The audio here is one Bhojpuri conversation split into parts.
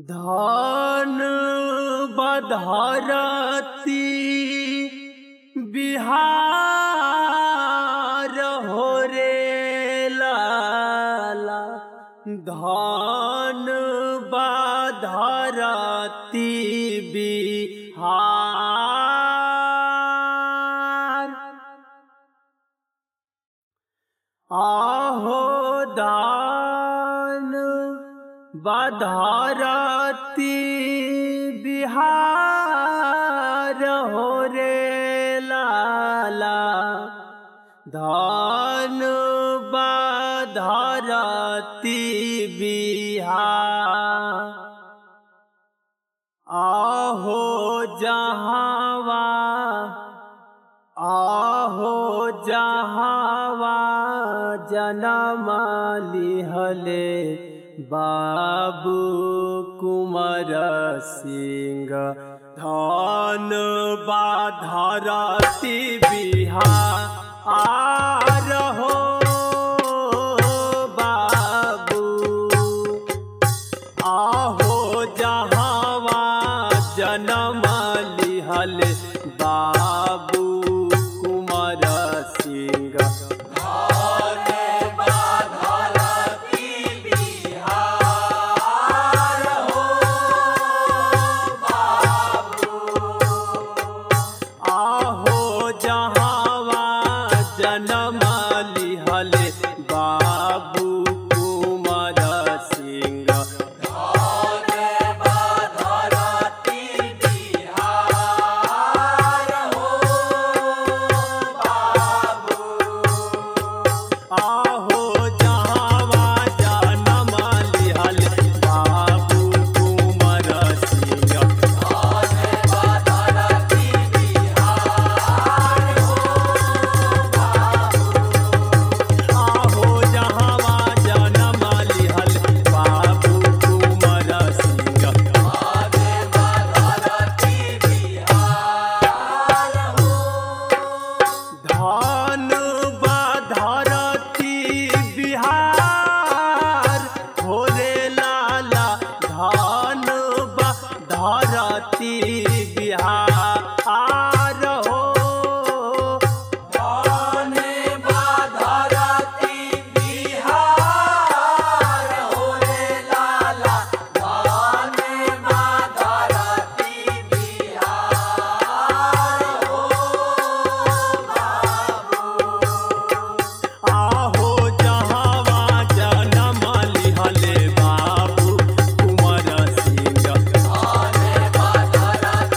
धान बधरती बिहार हो रे लाला धान बधरती बिहार आहो दान बधारती बिहार हो रे लाला धान बधारती बिहार आहो जहावा आहो जहावा जनम लिहले बाबू कुमार सिंह धन बाधरती बिहार हो बाबू आहो जहावा जनम लिहल बाबू कुमार सिंह आहो जहावा जनम लिहल बाबू कुमार सिंह आहो जहावा जनम लिहल बाबू कुमार सिंह आहो जहावा जनम लिहल बाबू कुमार सिंह धान बधरती बिहार भोले लाला धान बधरती बिहार हो आहो जहावा जनम लिहले बाबू कुमार सिंह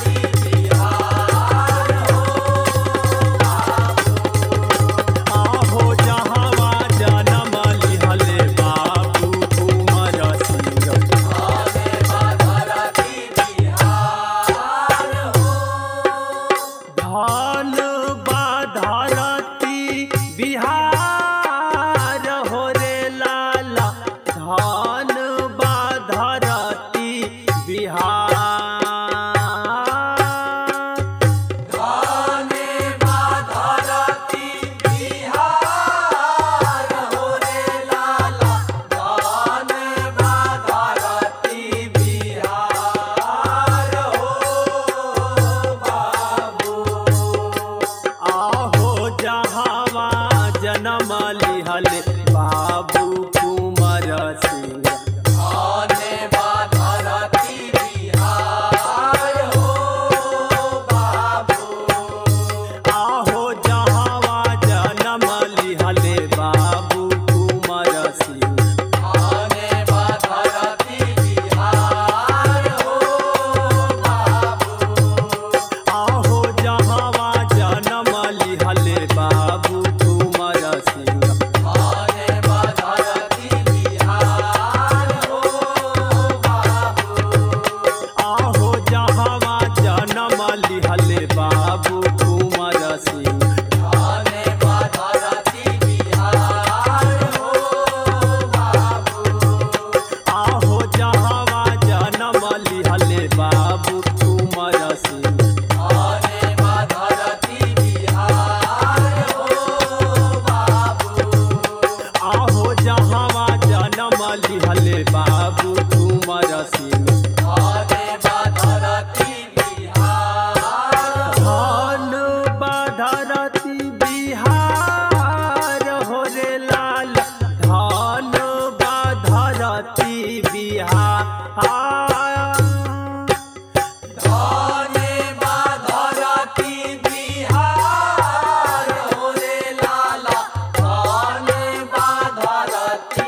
धने बा धरती बिहार हो रे लाला धने बा धरती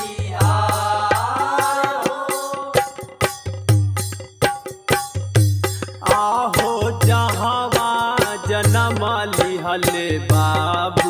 बिहार हो आहो जहवा जन्म लिहले बाबा